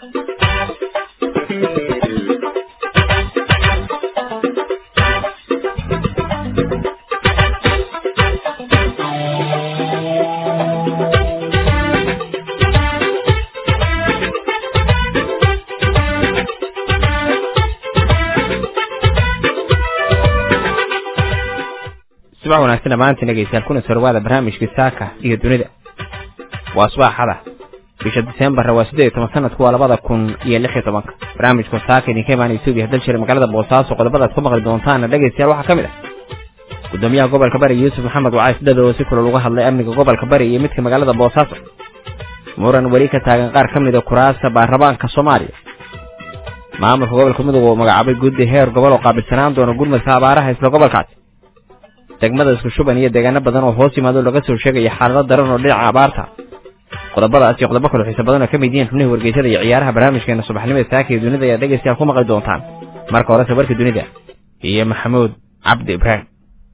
subax wanaagsan dhammaantiin dhegeystayaal kuna sorwaada barnaamijka saaka iyo dunida waa subaxada bisha diseembar waa siddeed iyo toban sanadku waa labada kun iyo lix iyo tobanka barnaamijka saaka idinka imaanaya suubiya dalshire magaalada boosaaso qodobadaad ku maqli doontaana dhegeystayaal waxaa ka mid ah gudoomiyaha gobolka bari yuusuf maxamed wacays dada oo si kulal uga hadlay amniga gobolka bari iyo midka magaalada boosaaso muran weli ka taagan qaar ka mid a kuraasta baarlamaanka soomaaliya maamulka gobolka mudug oo magacaabay guddi heer gobol oo qaabilsanaan doona gurmadka abaaraha isla gobolkaasi degmada isku shuban iyo deegaano badan oo hoos yimaado laga soo sheegaya xaalado daran oo dhinaca abaarta qodobadaas iyo qodobo kale xiisa badan oo ka mid yihiin xubnihii wargeysada iyo ciyaaraha barnaamijkeena subaxnimada saaka iyo dunida ayaa dhegeystayaal ku maqli doontaan marka horese warka dunida iyo maxamuud cabdi ibraahim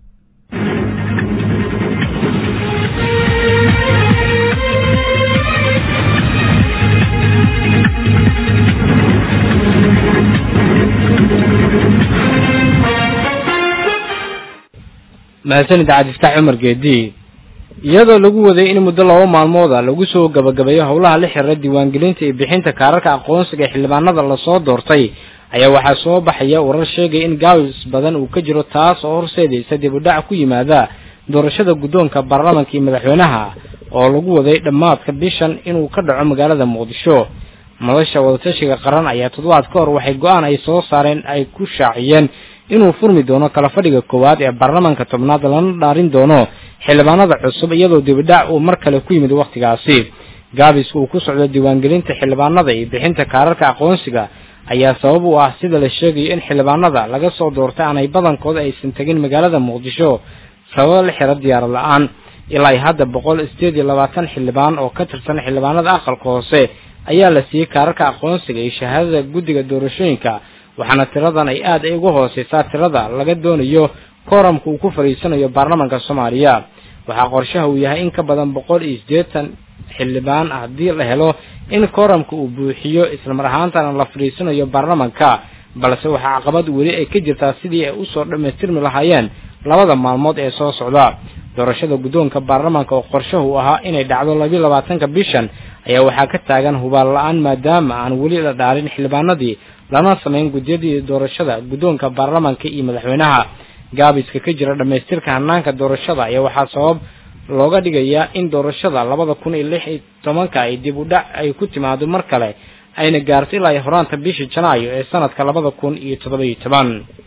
mahadsanid cabdiftaax cumar geedi iyadoo lagu waday in muddo laba maalmooda lagu soo gabagabeeyo howlaha la xiriira diiwaangelinta iyo bixinta kaararka aqoonsiga ee xildhibaanada lasoo doortay ayaa waxaa soo baxaya warar sheegaya in gaabis badan uu ka jiro taas oo horseedaysa dib u dhac ku yimaada doorashada guddoonka baarlamaanka iyo madaxweynaha oo lagu waday dhammaadka bishan inuu ka dhaco magaalada muqdisho madasha wadatashiga qaran ayaa toddobaad ka hor waxay go-aan ay soo saareen ay ku shaaciyeen inuu furmi doono kala fadhiga koowaad ee baarlamaanka tobnaad lana dhaarin doono xildhibaanada cusub iyadoo dibidhac uu mar kale ku yimid wakhtigaasi gaabiska uu ku socdo diiwaangelinta xildhibaanada iyo bixinta kaararka aqoonsiga ayaa sabab u ah sida la sheegayo in xildhibaanada laga soo doortay aanay badankooda aysan tegin magaalada muqdisho sababo la xira diyaarad la-aan ilaa hadda boqol sideed iyo labaatan xildhibaan oo ka tirsan xildhibaanada aqalka hoose ayaa la siiyey kaararka aqoonsiga iyo shahaadada guddiga doorashooyinka waxaana tiradan ay aad ay uga hooseysaa tirada laga doonayo kooramka uu ku fadhiisanayo baarlamaanka soomaaliya waxaa qorshaha uu yahay in ka badan boqol iyo siddeetan xildhibaan haddii la helo in kooramka uu buuxiyo islamar ahaantana la fadhiisanayo baarlamaanka balse waxaa caqabad weli ay ka jirtaa sidii ay usoo dhammaystirmi lahaayeen labada maalmood ee soo socda doorashada guddoonka baarlamaanka oo qorshahu ahaa inay dhacdo labiyo labaatanka bishan ayaa waxaa ka taagan hubaal la-aan maadaama aan weli la dhaarin xildhibaanadii lana samayn guddiyadii doorashada guddoonka baarlamaanka iyo madaxweynaha gaabiska ka jira dhammaystirka hanaanka doorashada ayaa waxaa sabab looga dhigayaa in doorashada labada kun iyo lix iyo tobanka ay dib u dhac ay ku timaado mar kale ayna gaarto ilaa iyo horaanta bishii janaayo ee sanadka labada kun iyo toddoba iyo toban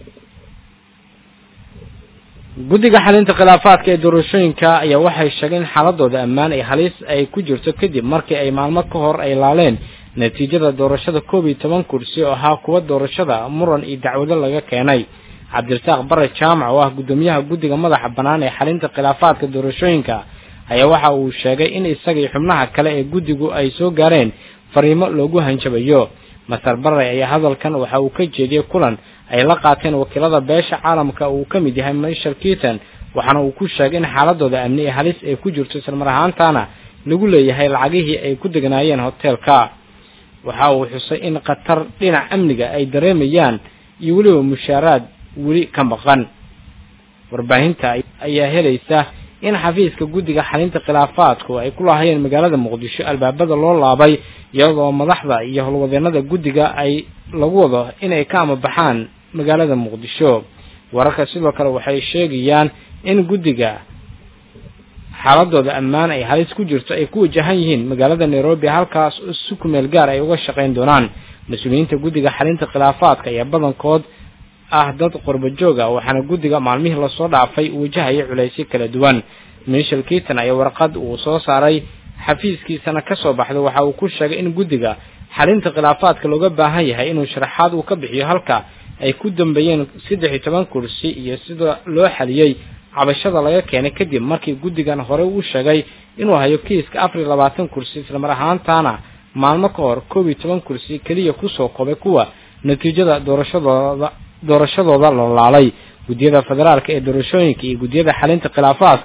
guddiga xalinta khilaafaadka ee doorashooyinka ayaa waxay sheegeen in xaaladooda ammaan ay halis ay ku jirto kadib markii ay maalmo ka hor ay laaleen natiijada doorashada koob iyo toban kursi oo ahaa kuwa doorashada muran iyo dacwado laga keenay cabdirasaaq bare jaamac oo ah guddoomiyaha guddiga madaxa bannaan ee xalinta khilaafaadka doorashooyinka ayaa waxa uu sheegay in isaga iyo xubnaha kale ee guddigu ay soo gaareen fariimo loogu hanjabayo master bare ayaa hadalkan waxa uu ka jeediyey kulan ay la qaateen wakiilada beesha caalamka uu ka mid yahay michel keaton waxaana uu ku sheegay in xaaladooda amni ee halis ay ku jirto islamar ahaantaana lagu leeyahay lacagihii ay ku degnaayeen hoteelka waxa uu xusay in khatar dhinac amniga ay dareemayaan iyo weliba mushaaraad weli ka maqan warbaahinta ayaa helaysa in xafiiska guddiga xalinta khilaafaadku ay ku lahaayeen magaalada muqdisho albaabada loo laabay iyadoo madaxda iyo howlwadeenada guddiga ay lagu wado inay ka amabaxaan magaalada muqdisho wararka sidoo kale waxay sheegayaan in guddiga xaaladooda ammaan ay halis ku jirto ay ku wajahan yihiin magaalada nairobi halkaas si kumeel gaar ay uga shaqayn doonaan mas-uuliyiinta guddiga xalinta khilaafaadka ayaa badankood ah dad qorba joog ah waxaana guddiga maalmihii lasoo dhaafay wajahaya culaysyo kala duwan michel keaton ayaa warqad uu soo saaray xafiiskiisana ka soo baxday waxa uu ku sheegay in guddiga xalinta khilaafaadka looga baahan yahay inuu sharaxaad uu ka bixiyo halka ay ku dambeeyeen saddex iyo toban kursi iyo sida loo xaliyey cabashada laga keenay kadib markii guddigan horey uu sheegay inuu hayo kiiska afar iyo labaatan kursi islamar ahaantaana maalmo ka hor koob iyo toban kursi keliya kusoo kobay kuwa natiijada doorashadooda doorashadooda la laalay guddiyada federaalka ee doorashooyinka iyo guddiyada xalinta khilaafaadka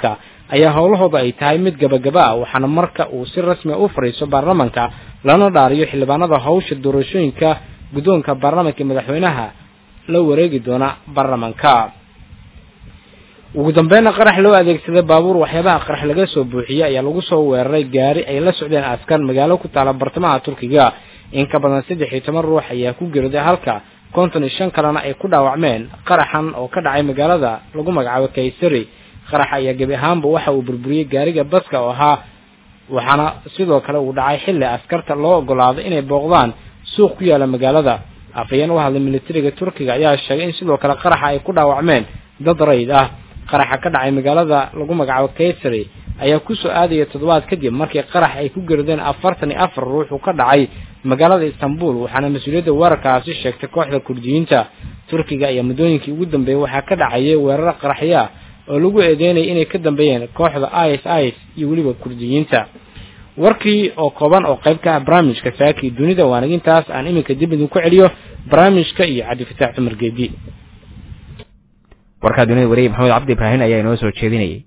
ayaa howlahooda ay tahay mid gabagaba ah waxaana marka uu si rasmi u fadhiiso baarlamanka lana dhaariyo xildhibaanada hawsha doorashooyinka guddoonka baarlamanka madaxweynaha la wareegi doona baarlamanka ugu dambeynna qarax loo adeegsaday baabuur waxyaabaha qarax laga soo buuxiyey ayaa lagu soo weeraray gaari ay la socdeen askar magaalo ku taala bartamaha turkiga in ka badan saddex iyo toban ruux ayaa ku geeriday halka konton iyo shan kalena ay ku dhaawacmeen qaraxan oo ka dhacay magaalada lagu magacaabo kaysari qarax ayaa gebi ahaanba waxa uu burburiyey gaariga baska oo ahaa waxaana sidoo kale uu dhacay xilli askarta loo ogolaaday inay booqdaan suuq ku yaala magaalada afhayeen u hadlay militariga turkiga ayaa sheegay in sidoo kale qaraxa ay ku dhaawacmeen dad rayd ah qaraxa ka dhacay magaalada lagu magacaabo kaysari ayaa kusoo aadaya toddobaad kadib markii qarax ay ku gerideen afartan iyo afar ruux uu ka dhacay magaalada istanbul waxaana mas-uuliyadda weerarkaasi sheegtay kooxda kurdiyiinta turkiga ayaa muddooyinkii ugu dambeeyey waxaa ka dhacayay weerar qaraxya oo lagu eedeynayay inay ka dambeeyeen kooxda is is iyo weliba kurdiyiinta warkii oo kooban oo qayb ka ah barnaamijka saakii dunida waanagintaas aan iminka dib idinku celiyo barnaamijka iyo cabdifataax cumar geedi warkaa dunida wariye maxamed cabdi ibraahin ayaa inoo soo jeedinayay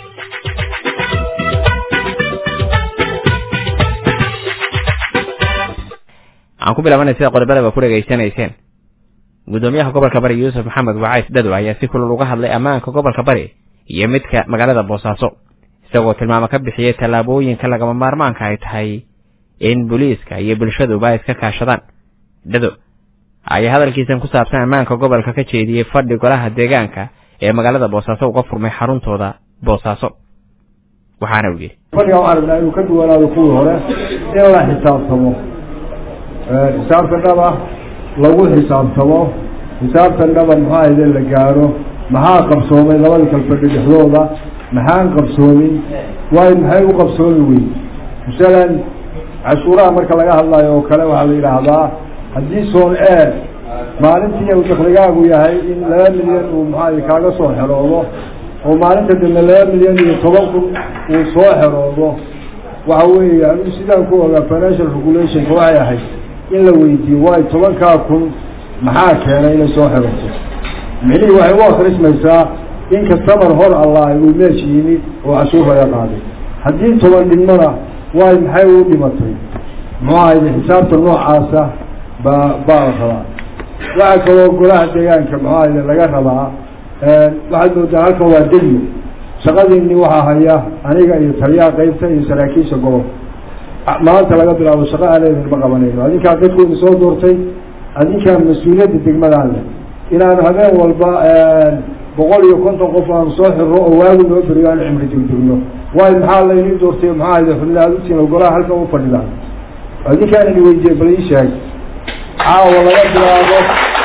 aan ku bilaabanay sida qodobadaba ku dhegaysanayseen guddoomiyaha gobolka bari yuusuf maxamed wacays dhado ayaa si kulul uga hadlay ammaanka gobolka bari iyo midka magaalada boosaaso isagoo tilmaamo ka bixiyey tallaabooyinka lagama maarmaanka ay tahay in booliiska iyo bulshaduba ay iska kaashadaan dhado ayaa hadalkiisan ku saabsan ammaanka gobolka ka jeediyey fadhi golaha deegaanka ee magaalada boosaaso uga furmay xaruntooda boosaaso waxaana uu yidhi fadhiga waxaan rabnaa inuu ka duwanaado kuwii hore in la xisaabtamo xisaabta dhaba lagu xisaabtamo xisaabtan dhaba maxaa ahde la gaaro maxaa qabsoomay labada kalfadhi dhexdooda maxaan qabsoomin waayo maxay u qabsoomi weyn masalan cashuuraha marka laga hadlayo oo kale waxaa la yidhaahdaa haddii soon eer maalintii uu dakligaagu yahay in laba milyan uu maxaa kaaga soo xeroodo oo maalinta dambe laba milyan iyo toban kun uu soo xeroodo waxa weeye anigu sidaan ku ogaa financial regulationka waxay ahayd in la weydiiyo waayo tobankaa kun maxaa keenay inay soo xerooto micnihii waxay u akrismaysaa in kastamar hor allah uu meesh yimid oo cashuur laga qaaday haddii toban dhimana waayo maxay u dhimatay muxuu ahayde xisaabta noocaasa baa baa la rabaa waxaa kaloo golaha deegaanka muxuu ahayde laga rabaa waxaad moodaa halkan waa degmo shaqadiinni waxaa haya aniga iyo taliyaha qeybta iyo saraakiisha gobolka maanta laga bilaabo shaqo aaneedin ma qabanayno adinkaa dadkoodi soo doortay adinkaa mas-uuliyadda degmadaan leh inaanu habeen walba boqol iyo konton qof aanu soo xirro oo waagu noo beriyo aanu cimri degdegno waayo maxaa laynii doortay maxaa ahayde xubna aad utiin golaha halkan u fadhidaan adinkaan ini weydiye bal ii sheeg caawa laga bilaabo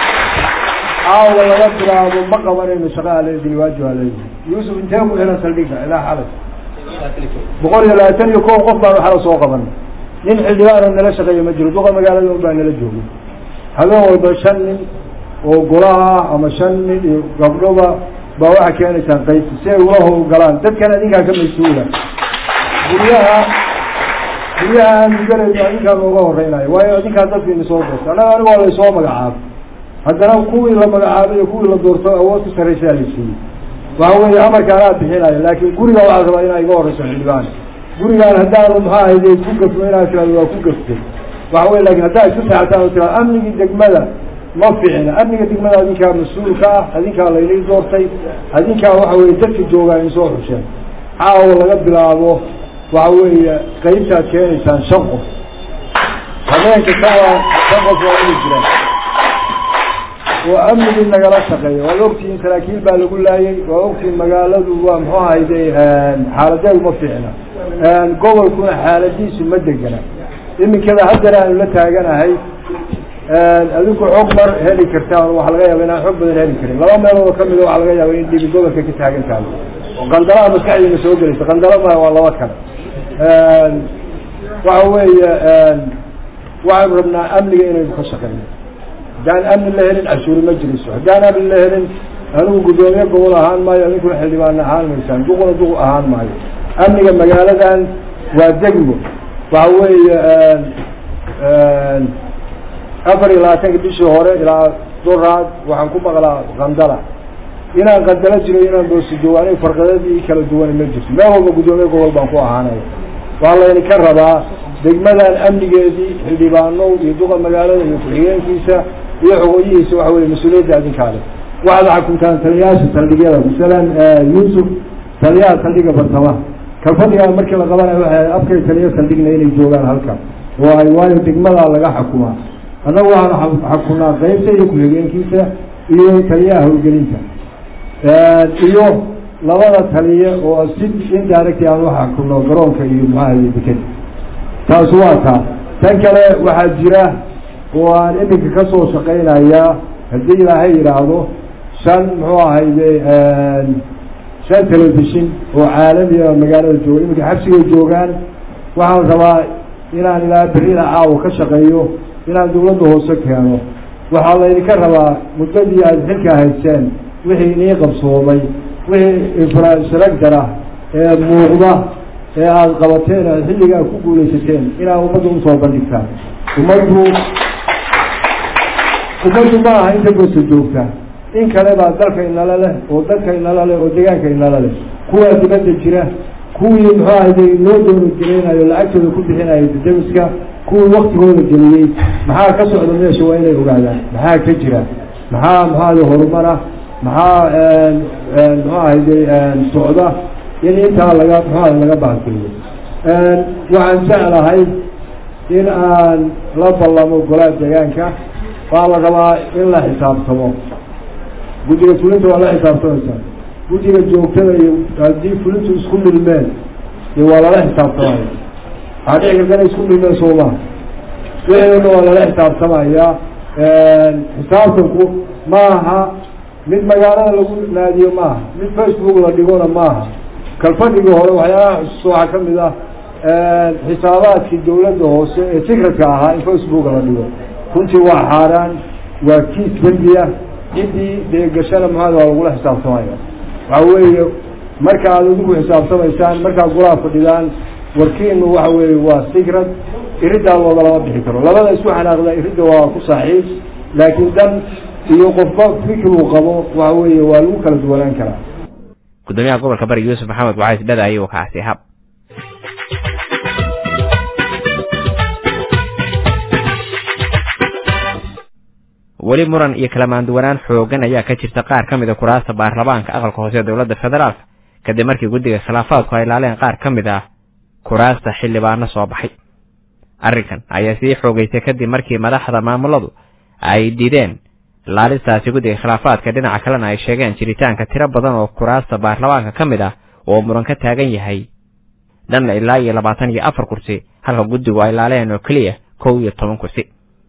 caawa laga bilaabo ma qabanayno shaqa aleedin waajib aleedin yuusuf intee ku xiran saldhigga ilaa xalay boqol iyo labaatan iyo kow qof baanu xala soo qaban nin xildhibaano nala shaqeeya ma jiro duqa magaalada un baa nala joogay habeen walba shan nin oo golaha ama shan nin iyo gabdhoba baa waxaa keenaysaan qaybta si ay ula howlgalaan dadkan adinkaa ka mas-uula guryaha guryaha aanu galayno adinkaa nooga horeynayo waayo adinkaa dadkiina soo doorta annaga anigo laysoo magacaabo haddana kuwii la magacaabay iyo kuwii la doorto awood ku sarraysaa la siiyey waxa weeye amarka anaa bixinayo laakiin guriga waxaa rabaa inaa iga horeyso xildhibaan gurigaan haddaanu maxaa ahayde ku gafmo inaa tirado waa ku gaftay waxa weye lakin haddaa isku seexataan oo tirado amnigii degmada ma ficina amniga degmada adinkaa mas-uulka ah adinkaa laynii doortay adinkaa waxa weye dadka joogaa in soo xusheen caawa laga bilaabo waxa weeye qaybtaad keenaysaan shan qof habeenka saa shan qof waa inu jiraan oo amnigii nagala shaqeeya waad ogtihiin saraakiil baa lagu laayay waa ogtihiin magaaladu waa muxuu ahayde xaaladeedu ma fiicna gobolkuna xaaladiisu ma degana iminkada haddana aanu la taaganahay adinku xog mar heli kartaan waxa laga yaaba inaan xog badan heli karin laba meeloodoo kamida waxaa laga yaaba in dhibi gobolka ka taagan tahay oo qandalaha maskaxdiina soo gelaysa qandala ma waa laba kale waxa weeye waxaanu rabnaa amniga inaynu ka shaqeyno haddaan amni la helin cashuuri ma jirayso haddaan amni la helin anigu guddoomiye gobol ahaan maayo adinkuna xildhibaan ahaan maysaan duquna duq ahaan maayo amniga magaaladan waa degmo waxa weeye afar iyo labaatanka bishii hore ilaa duraad waxaan ku maqlaa kandala inaan qadalo jiro inaan boosido aniga farqadadii kala duwan ma jirto meel walba guddoomiye gobol baan ku ahaanaya waa laydinka rabaa degmadan amnigeedii xildhibaano iyo duqa magaalada iyo ku-xigeenkiisa iyo xogoyihiisa waxa weye mas-uuliyadda adinkaale waxaad xakuntaan taliyayaasha saldhigyada masalan yuusuf taliyaha saldhiga bartamaha kalfadhigaa markii la qabanayo waxay afkay taliya saldhigna inay joogaan halkan oo ay waayo degmadaa laga xakumaa annagu waxaanu xakunaa qeybta iyo ku-xigeenkiisa iyo taliyaha howlgelinta iyo labada taliye oo si indirect aan u xakuno garoonka iyo maxaahaye dekeda taasi waa taa tan kale waxaa jira oo aan iminka kasoo shaqaynayaa haddii ilaahay yidhaahdo shan muxuu ahayde shan telefishin oo caalami a magaalada jooga iminka xabsigay joogaan waxaan rabaa inaan ilaa berrida caawa ka shaqeeyo inaan dawladda hoose keeno waxaa laydinka rabaa muddadii aada xilka hayseen wixii inii qabsoomay wixii infrastructure ah ee muuqda ee aada qabateen aad xilligaa ku guulaysateen inaad ummadda usoo bandhigtaan ummaddu ummaddu ma aha inta gosta joogta in kale baa dalka inala leh oo dadka inala leh oo deegaanka inala leh kuwaa dibadda jira kuwii muxuu ahayde loo dooni gelinayo lacagtooda ku bixinayo dadabiska kuwii waktigooda geliyey maxaa ka socda meesha waa inay ogaadaan maxaa ka jira maxaa muxuahade horumara maxaa muxuu ahayde socda in intaa laga muxuaha laga bahalgeliyo waxaan jeclahay in aan la ballamo golaha deegaanka waa la rabaa in la xisaabtamo guddiga fulinta waa la xisaabtamaysaa guddiga joogtada iyo haddii fulintu isku milmeen iyo waa lala xisaabtamaya waxaa dhici karta inay isku milmeen sooma wixeedana waa lala xisaabtamaya xisaabtanku maaha mid magaalada lagu naadiyo maaha mid facebook la dhigona maaha kalfadhigii hore waxyaalaha xusuusta waxaa ka mid ah xisaabaadkii dawladda hoose ee secretka ahaa in facebook la dhigo runtii waa xaaraan waa kiis dembiya ciddii dee gashana maxaad waa lagula xisaabtamaya waxa weeye marka aad idinku xisaabtamaysaan markaad golaha fadhidaan warkiinu waxa weeye waa secret iriddaa looga lama bixi karo labada isku xanaaqda iridda waa ku saaxiib laakiin dan iyo qofba fikir uu qabo waxa weeye waa lagu kala duwanaan karaa gudoomiyaha gobolka bari yuusuf maxamed wacays dhada ayuu kaasi hab weli muran iyo kala maanduwanaan xoogan ayaa ka jirta qaar ka mid a kuraasta baarlamaanka aqalka hoose ee dowladda federaalka kadib markii guddiga khilaafaadku ay laaleen qaar ka mid ah kuraasta xildhibaano soo baxay arrinkan ayaa sii xoogaysay kadib markii madaxda maamuladu ay diideen laalistaasi guddiga khilaafaadka dhinaca kalena ay sheegeen jiritaanka tiro badan oo kuraasta baarlamaanka ka mid ah oo muran ka taagan yahay dhanna ilaa iyo labaatan iyo afar kursi halka guddigu ay laaleen oo keliya kow iyo toban kursi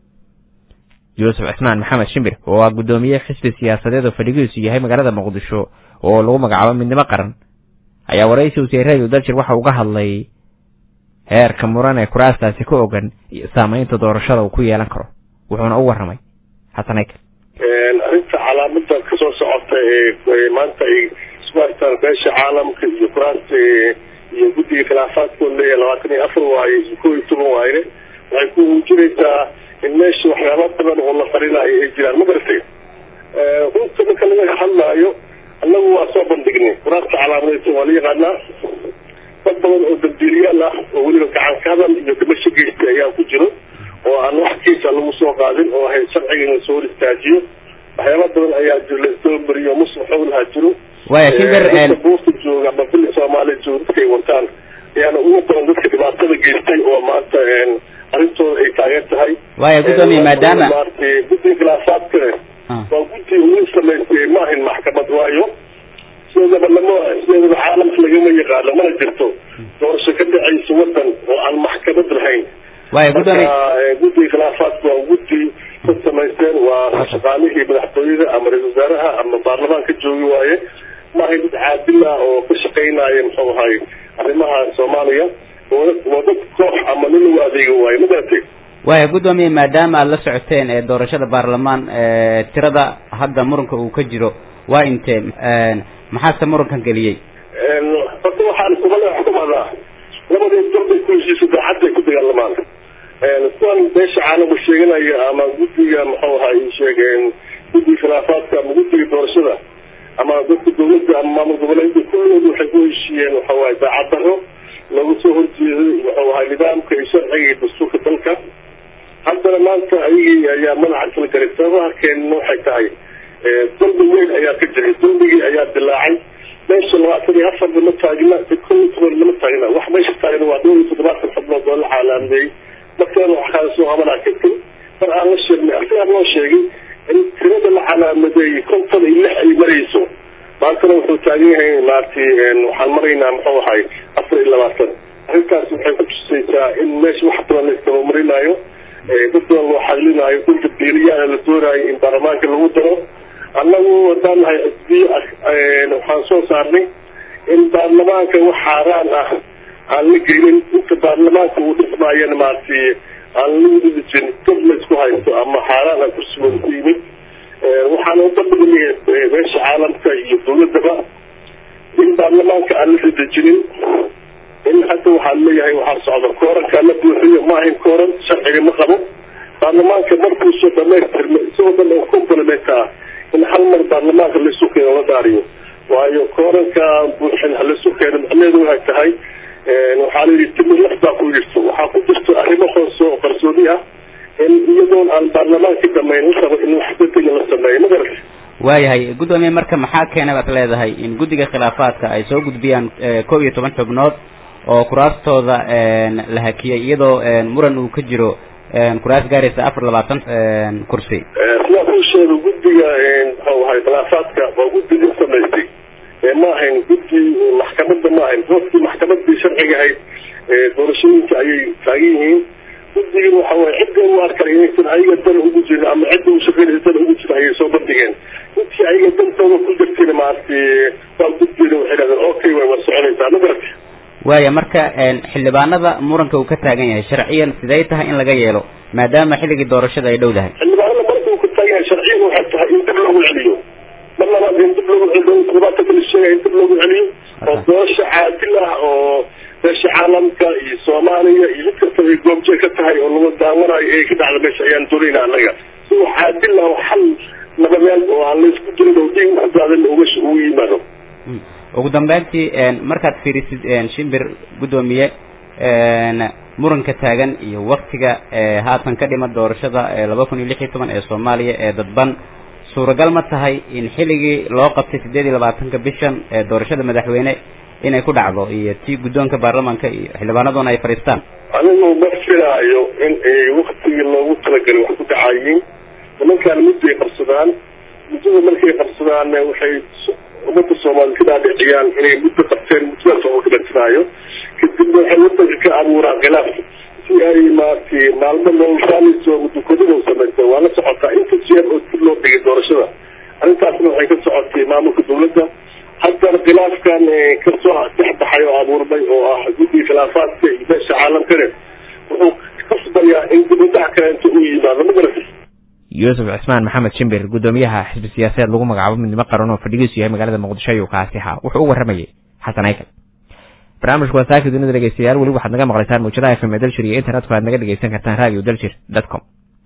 yuusuf cismaan maxamed shimbir oo ah guddoomiye xisbi siyaasadeed oo fadhigiisu yahay magaalada muqdisho oo lagu magacaabo midnimo qaran ayaa waraysi wasiiradu daljir waxa uga hadlay heerka muran ee kuraastaasi ka ogan iyo saamaynta doorashada uu ku yeelan karo wuxuuna u warramay xasan aykel arrinta calaamada kasoo socota ee maanta ay isku haystaan beesha caalamka iyo kuraasta iyo guddiga khilaafaadkooda leeyahay labaatan iyo afar waaye iyo kow iyo toban waayne waxay ku muujinaysaa in meesha waxyaaba badan oo la qarinayo ay jiraan ma garatay runta marka laga hadlaayo annagu waa soo bandhignay kuraasta calaamadaysan waa la yaqaanaa dad badan oo dambiiliyaal ah oo weliba gacan ka hadal iyo dhimasho geystay ayaa ku jiro oo aan wax kiisa lagu soo qaadin oo ahayd sharciga in lasoo hor istaajiyo waxyaaba badan ayaa jiro lasoo mariyo muslim xowlaha jiro waya shimbir buurta jooga ama bili soomaaliya jooga dadkay wataan ayaana ugu badan dadka dhibaatada geystay oo maanta arrintooda ay taageer tahay waya guddoomiye maadaama maaragtay guddiga khilaafaadka waa guddi ugu samaystay ma ahayn maxkamad waayo sideedaba lama sideedaba caalamka lagama yaqaano mana jirto doorasho ka dhacaysa wadan oo aan maxkamad lahayn waya guddoomiye marka guddiga khilaafaadka waa guddi ka samaysteen waa shaqaalihii madaxtooyada ama ra-isul wasaaraha ama baarlamaanka joogi waaye ma ahayn dad caadil ah oo ka shaqaynaya muxuu ahay arrimaha soomaaliya waa dad koox ama nin lagu adeega waaye ma garatay waya guddoomiye maadaama aada la socoteen ee doorashada baarlamaan tirada hadda muranka uu ka jiro waa intee maxaase murankan geliyey horta waxaan kumala xukumadaa labadii darbay ku heshiisa daacadday ku dagaalamaan kuwan beesha caalamka sheeganaya ama guddiga muxuu ahay sheegeen guddiga khilaafaadka ama guddiga doorashada ama dadka dawladda ama maamul goboleedka kulligood waxay ku heshiiyeen waxa waaye daacad daro lagu soo horjeeday wuxuu ahaa nidaamka iyo sharciga iyo dastuurka dalka haddana maanta ayagii ayaa madaxa kala galay sababaha keenna waxay tahay dambi weyn ayaa ka jiray dambigii ayaa dilaacay meesha labaatan iyo afar lama taagna kow iyo toban lama taagna wax meesha taagna waa dhowr iyo toddobaatan xubnood oo la caalaameeyey markaan wax kala soo qabanaa kadib mar aan la sheegnay asigaan loo sheegay in tirada la calaamadeeyey konton iyo lix ay marayso maantana wuxuu taagan yahay maaragtay waxaan maraynaa muxuu ahay afar iyo labaatan arrintaas waxay ku tusaysaa in meesha wax badan la istabamarinayo dad badan loo xadlinaayo dhulka beeliyaana la doonaayo in baarlamaanka lagu daro annagu haddaan nahay asbiye waxaan soo saarnay in baarlamaanka wax xaaraan ah aan la gelin inta baarlamaanka uu dhismaayana maaragtay aan la wadadejin dad la isku haysto ama xaaraan aan kursigooda ku yimid waxaan u bandhignay meesha caalamka iyo dawladaba in baarlamaanka aan la ridejinin in hadda waxaan leeyahay waxaa socda koorankaa la buuxiyo ma ahayn kooran sharciga ma qabo baarlamaanka markuusoo dhamaystirma isagoo dhan oo complement ah in hal mar baarlamaanka laisu keeno la daariyo waayo kooranka buuxin halaisu keeno macnaheedu waxay tahay waxaa la yidhi timi laf baa ku jirto waxaa ku jirto arrimo hoose oo qarsoodi ah in iyadoon aan baarlamaanka damayn la rabo in wax bedega la sameeyo magarata waayahay guddoomiye marka maxaa keena baad leedahay in guddiga khilaafaadka ay soo gudbiyaan kow iyo toban xubnood oo kuraastooda la hakiyay iyadoo muran uu ka jiro kuraas gaaraysa afar labaatan kursi sida kuu sheega guddiga muxuu ahay khilaafaadka waa guddiga samaystay ma ahayn guddi maxkamadda ma ahayn hoostii maxkamadii sharciga ahayd doorashooyinka ayay taagan yihiin guddigan waxa waye cidda u arkay inaysan ayaga dan ugu jirin ama cidda u shaqeynaysa dan ugu jira ayay soo bandhigeen intii ayaga dantooda ku jirtayna maaragtay waa guddiina waxay dhahdeen okay way waa soconaysaa ma garata waaya marka xildhibaanada muranka uu ka taagan yahay sharciyan sidee tahay in laga yeelo maadaama xilligii doorashada ay dhow dahay xildhibaanada marka uu ka taagan yahay sharciyan waxay tahay in dib loogu celiyo mar labaad in dib loogu celiyo toddobaatan la sheegaya in dib loogu celiyo oo doorasho caadil ah oo meesha caalamka iyo soomaaliya iyo mid kastaba ay goobjee ka tahay oo lagu daawanayo ee ka dhacda meesha ayaan doonayna annaga si wax caadil ah oo xal nabadeed oo aan laysku dirin oo diin ku daadan oo meesha ugu yimaado ugu dambeyntii markaad fiirisid shimbir guddoomiye muranka taagan iyo waktiga haatan ka dhima doorashada laba kun iyo lix iyo toban ee soomaaliya ee dadban suuragal ma tahay in xilligii loo qabtay sideed iyo labaatanka bishan ee doorashada madaxweyne inay ku dhacdo iyo tii guddoonka baarlamaanka iyo xildhibaanaduna ay fadhiistaan anigu ma filaayo in waktigii loogu talagalay wax ku dhacayiin nimankaan mudday qabsadaan muddada markay qabsadaan waxay ummadda soomaaliyed ka dhaadhiciyaan inay muddo qabteen muddadaas oo ka dhantinaayo kadibna waxay wadanka ka abuuraan khilaaf si ay maaragtay maalmo noloshaanayso mudukodada samaysa waa la socotaa inta jeer oo dib loo dhigay doorashada arrintaasna waxay ka socotay maamulka dawladda haddana khilaafkan kasoo dhex baxay oo abuurmay oo ah guddiga khilaafaadka iyo meesha caalamkane wuxuu kasbayaa in dibadaha kale inta u yimaado ma garatay yuusuf cismaan maxamed shimbir guddoomiyaha xisbi siyaasadeed lagu magacaabo midnimo qaran oo fadhigiisu yahay magaalada muqdisho ayuu kaasi ahaa wuxuu u warramayay xasan aykal barnaamijku waa saaki dunida dhegeystayaal weli waxaad naga maqlaysaan mawjadaha fm ee daljir iyo internetku aad naga dhegeysan kartaan radio daljir dot com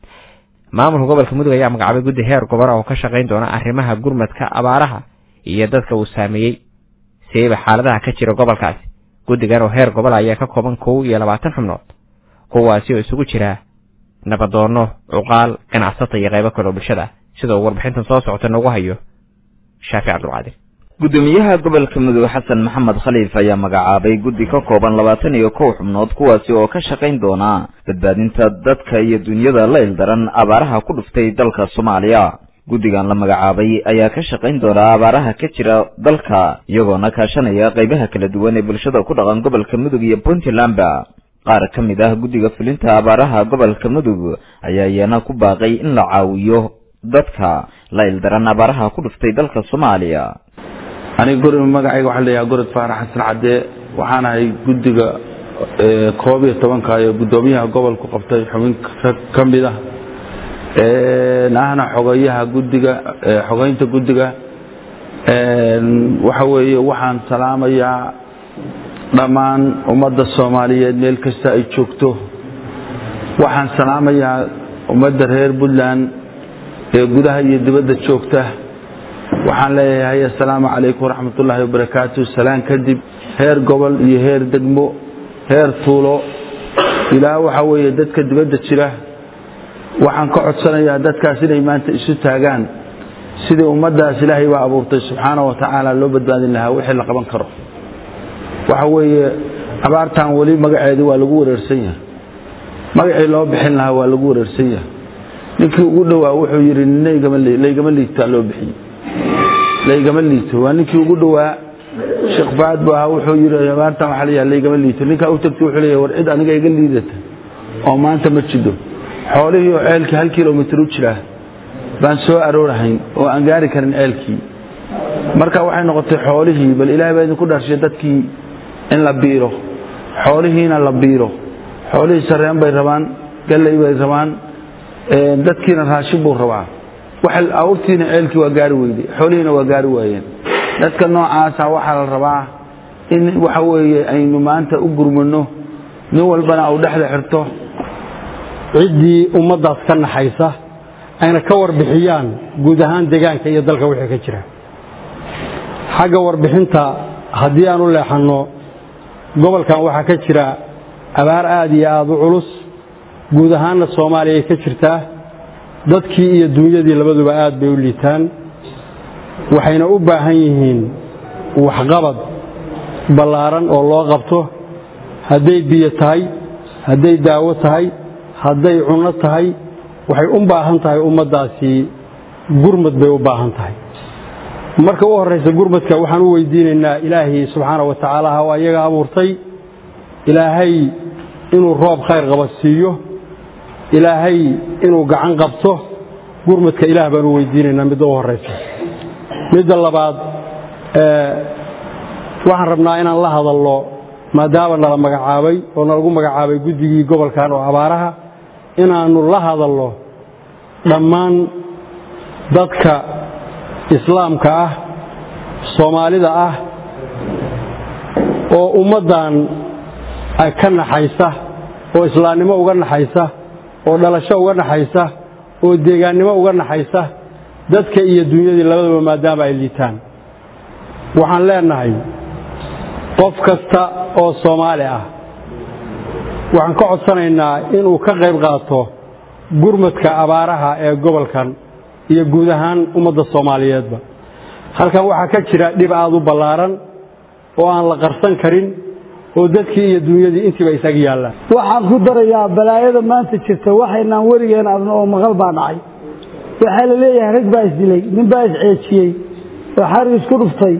maamulka gobolka mudug ayaa magacaabay guddi heer gobor oo ka shaqayn doona arrimaha gurmadka abaaraha iyo dadka uu saameeyey sieba xaaladaha ka jira gobolkaasi guddigan oo heer gobol ayaa ka kooban kow iyo labaatan xubnood kuwaasi oo isugu jira nabadoono cuqaal ganacsata iyo qaybo kale oo bulshada sida uu warbixintan soo socota noogu hayo shaafi cabdulqaadir gudoomiyaha gobolka mudug xasan maxamed khaliif ayaa magacaabay guddi ka kooban labaatan iyo kow xubnood kuwaasi oo ka shaqayn doona badbaadinta dadka iyo dunyada la ildaran abaaraha ku dhuftay dalka soomaaliya guddigan la magacaabay ayaa ka shaqayn doona abaaraha ka jira dalka iyagoona kaashanaya qaybaha kala duwan ee bulshada ku dhaqan gobolka mudug iyo puntlandba qaar ka mid ah guddiga fulinta abaaraha gobolka mudug ayaa iyana ku baaqay in la caawiyo dadka la ildaran abaaraha ku dhuftay dalka soomaaliya aniga guri magacayga waxaa leeyahay gorod faarax xasan cadde waxaan ahay guddiga koob iyo tobanka ee guddoomiyaha gobolku qabtay xubin ka mid ah ahna xogayaha guddiga xogeynta guddiga waxa weeye waxaan salaamayaa dhammaan ummadda soomaaliyeed meel kasta ay joogto waxaan salaamayaa ummadda reer puntland ee gudaha iyo dibadda joogta waxaan leeyahay assalaamu calaykum waraxmatullaahi wabarakaatu salaan kadib heer gobol iyo heer degmo heer tuulo ilaa waxa weeye dadka dibadda jira waxaan ka codsanayaa dadkaas inay maanta isu taagaan sidii ummaddaas ilaahay baa abuurtay subxaana wa tacaala loo badbaadin lahaa wixii la qaban karo waxa weeye abaartan weli magaceedii waa lagu wareersan yahay magacii loo bixin lahaa waa lagu wareersan yahay ninkii ugu dhowaa wuxuu yidhi laygama liigtaa loo bixiyey laygama liito waa ninkii ugu dhowaa sheekh faad bu ahaa wuxuu yidhi abaartan waxaa layaha laygama liito ninkaa u tagtay wuxuu leeyahay war cid aniga iga liidata oo maanta ma jido xoolihii oo ceelkii hal kilomitir u jiraa baan soo aroorahayn oo aan gaari karin ceelkii marka waxay noqotay xoolihii bal ilaahay baa idinku dharshay dadkii in la biiro xoolihiina la biiro xoolihii sareen bay rabaan galley bay rabaan dadkiina raashin buu rabaa awrtiina ceelkii waa gaari weyday xoolihiina waa gaari waayeen dadka noocaasa waxaa la rabaa in waxa weeye aynu maanta u gurmano nin walbana au dhexda xirto ciddii ummaddaas ka naxaysa ayna ka warbixiyaan guud ahaan deegaanka iyo dalka wixii ka jira xagga warbixinta haddii aan u leexanno gobolkan waxaa ka jira abaar aad iyo aad u culus guud ahaanna soomaaliya ay ka jirtaa dadkii iyo duunyadii labaduba aad bay u liitaan waxayna u baahan yihiin waxqabad ballaaran oo loo qabto hadday biyo tahay hadday daawo tahay hadday cunno tahay waxay u baahan tahay ummaddaasi gurmad bay u baahan tahay marka u horraysa gurmadka waxaan u weydiinaynaa ilaahay subxaana wa tacaala ha waa iyaga abuurtay ilaahay inuu roob khayr qaba siiyo ilaahay inuu gacan qabto gurmadka ilaah baan u weydiinaynaa midda u horraysa midda labaad waxaan rabnaa inaan la hadalno maadaama nala magacaabay oo nalagu magacaabay guddigii gobolkan oo abaaraha inaannu la hadalno dhammaan dadka islaamka ah soomaalida ah oo ummaddan ka naxaysa oo islaamnimo uga naxaysa oo dhalasho uga naxaysa oo deegaannimo uga naxaysa dadka iyo dunyadii labadaba maadaama ay liitaan waxaan leenahay qof kasta oo soomaali ah waxaan ka codsanaynaa inuu ka qayb qaato gurmadka abaaraha ee gobolkan iyo guud ahaan ummadda soomaaliyeedba halkan waxaa ka jira dhib aad u ballaaran oo aan la qarsan karin oo dadkii iyo dunyadii intiiba isaga yaallaan waxaan ku darayaa balaayada maanta jirta waxaynaan werigeen adna oo maqal baa dhacay waxaa la leeyahay rag baa isdilay nin baa isceejiyey oo xarig isku dhuftay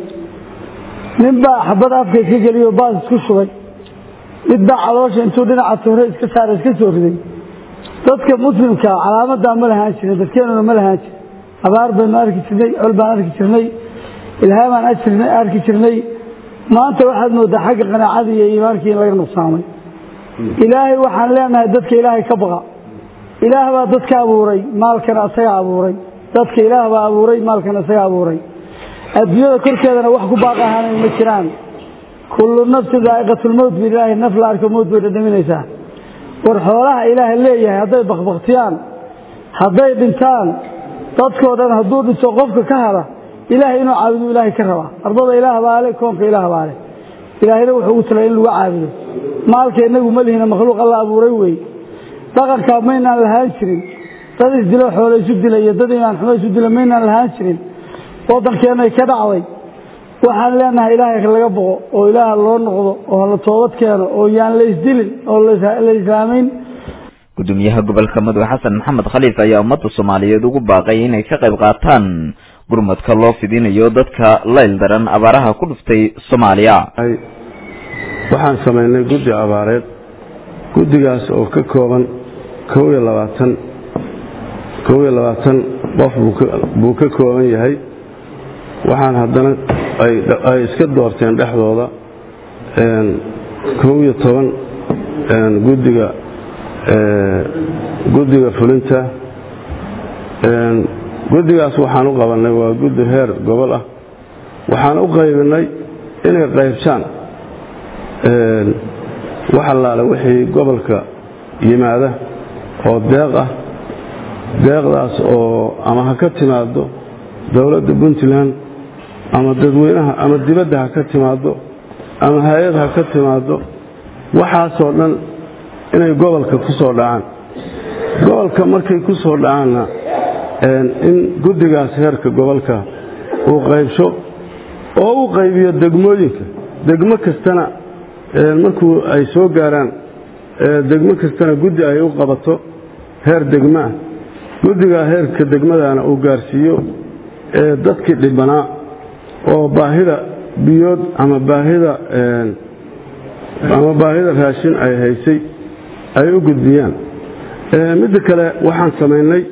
nin baa xabad afka iska geliyey oo baas isku shubay mid baa caloosha intuu dhinaca tuure iska saara iska soo riday dadka muslimka calaamadaa ma lahaan jirin dadkeenuna ma lahaan jirin abaar baynu arki jirnay col baan arki jirnay ilhaamaan arki jirnay maanta waxaad moodaa xagga qanaacadii iyo iimaankii in laga nuqsaamay ilaahay waxaan leenahay dadka ilaahay ka baqa ilaah baa dadka abuuray maalkana isaga abuuray dadka ilaah baa abuuray maalkana isaga abuuray adduunyada korkeedana wax ku baaq ahaanay ma jiraan kullu nafsin daa'iqatulmowt bi ilaahi naf la arko mowt bay dhadhaminaysaa war xoolaha ilaaha leeyahay hadday bakbaktiyaan hadday dhintaan dadkoo dhan hadduu dhinto qofka ka hada ilaahay inuu caabudu ilaahay ka rabaa ardada ilaah baale koonka ilaah baale ilaahayna wuxuu ugu talay in lagu caabudo maalka inagu ma lihina makhluuq alla abuuray wey dhaqankaa maynaan lahaan jirin dad isdilo xoolo isu dila iyo dad imaan xumo isu dila maynaan lahaan jirin waddankeenay ka dhacday waxaan leenahay ilaahay laga boqo oo ilaah loo noqdo oo la toobad keeno oo yaan la isdilin oo la islaamayn gudoomiyaha gobolka mudug xasan maxamed khaliif ayaa ummadda soomaaliyeed ugu baaqay inay ka qayb qaataan gurmadka loo fidinayo dadka layl daran abaaraha ku dhuftay soomaaliya waxaan samaynay guddi abaareed guddigaas oo ka kooban kow iyo labaatan kow iyo labaatan qof buu ka kooban yahay waxaan haddana ay iska doorteen dhexdooda kow iyo toban guddiga guddiga fulinta guddigaas waxaan u qabannay waa guddi heer gobol ah waxaan u qaybinay inay qaybsaan wax allaale wixii gobolka yimaada oo deeq ah deeqdaas oo ama ha ka timaado dowladda puntland ama dadweynaha ama dibadda ha ka timaado ama hay-ad ha ka timaado waxaasoo dhan inay gobolka ku soo dhacaan gobolka markay ku soo dhacaanna in guddigaas heerka gobolka uu qaybsho oo u qaybiyo degmooyinka degmo kastana markuu ay soo gaaraan degmo kastana guddi ay u qabato heer degmaa guddigaa heerka degmadana uu gaarsiiyo dadkii dhibanaa oo baahida biyood ama baahida ama baahida raashin ay haysay ay u gudbiyaan midda kale waxaan samaynay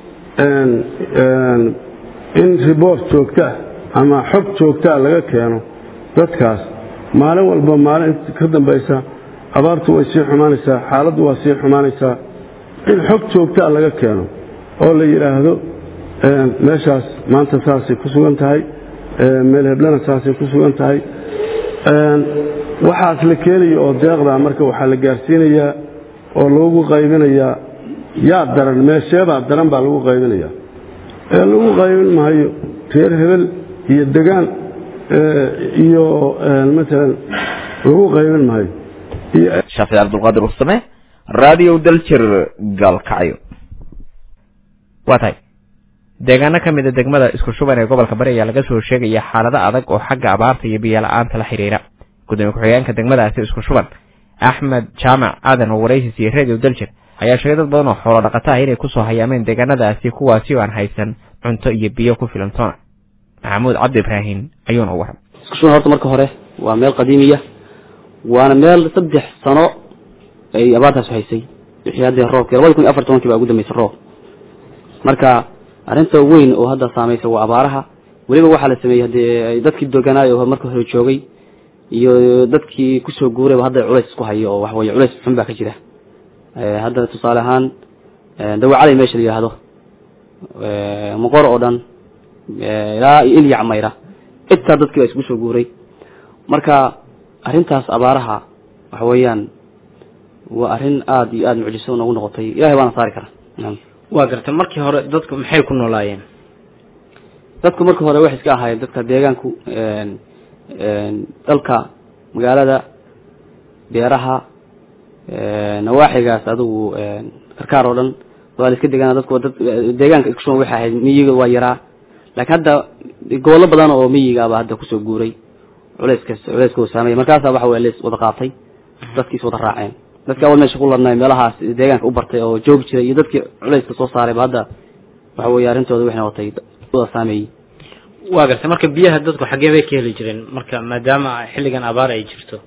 in riboort joogtaa ama xog joogtaa laga keeno dadkaas maalin walba maalin ka dambaysa abaartu way sii xumaanaysaa xaaladdu waa sii xumaanaysaa in xog joogtaa laga keeno oo la yidhaahdo meeshaas maanta saasay ku sugan tahay meel heblana saasay ku sugan tahay waxaas la keenaya oo deeqdaa marka waxaa la gaarsiinayaa oo lagu qaybinayaa yaa daran meesheebaa daran baa lagu qaybinayaa ee lagu qaybin maayo reer hebel iyo degaan iyo maalan lagu qaybin maayo shaafic cabdulqaadir warsame radio daljir gaalkacyo waa tahay deegaano ka mid a degmada isku shuban ee gobolka bari ayaa laga soo sheegaya xaalado adag oo xagga abaarta iyo biyo-la-aanta la xidhiira gudoomiye ku-xigeenka degmadaasi isku shuban axmed jaamac aadan oo waraysis iyo radio daljir ayaa sheegay dad badan oo xoolo dhaqata ah inay kusoo hayaameen deegaanadaasi kuwaasi oo aan haysan cunto iyo biyo ku filan toona maxamuud cabdi ibraahim ayuuna u waran isku shuban horta marka hore waa meel qadiimiya waana meel saddex sano ay abaartaas haysay wixii haddee roobkii labadi kun iyo afar tobankii baa ugu dambeysay roob marka arrinta weyn oo hadda saamaysa waa abaaraha weliba waxaa la sameeyey haddee dadkii doganaayo oo marka hore joogay iyo dadkii kusoo guurayba hadda culays isku hayo oo waxaweye culays xun baa ka jira hadda tusaale ahaan dawacalay meesha la yidhaahdo moqor oo dhan ilaa iyo ilyac mayra intaa dadkii baa isku soo guuray marka arrintaas abaaraha waxa weeyaan waa arrin aada iyo aada mucjiso noogu noqotay ilahay baana saari kara waa gartay markii hore dadku maxay ku noolaayeen dadku marka hore waxay iska ahaayeen dadka deegaanku dalka magaalada beeraha nawaaxigaas adigu karkaar oo dhan waa la iska degaana dadku dad deegaanka isku shuban waxay ahayd miyiga waa yaraa laakiin hadda gobollo badan oo miyigaaba hadda kusoo guuray culeyskas culeyska uu saameeyay markaasaa waxa weye lees wada qaatay dadkiis wada raaceen dadka awal meesha ku ladnay meelahaas deegaanka u bartay oo joogi jiray iyo dadkii culeyska soo saarayba hadda waxa weeye arrintooda waxay noqotay wada saameeyey waa gartay marka biyaha dadku xaggee bay ka heli jireen marka maadaama xilligan abaar ay jirto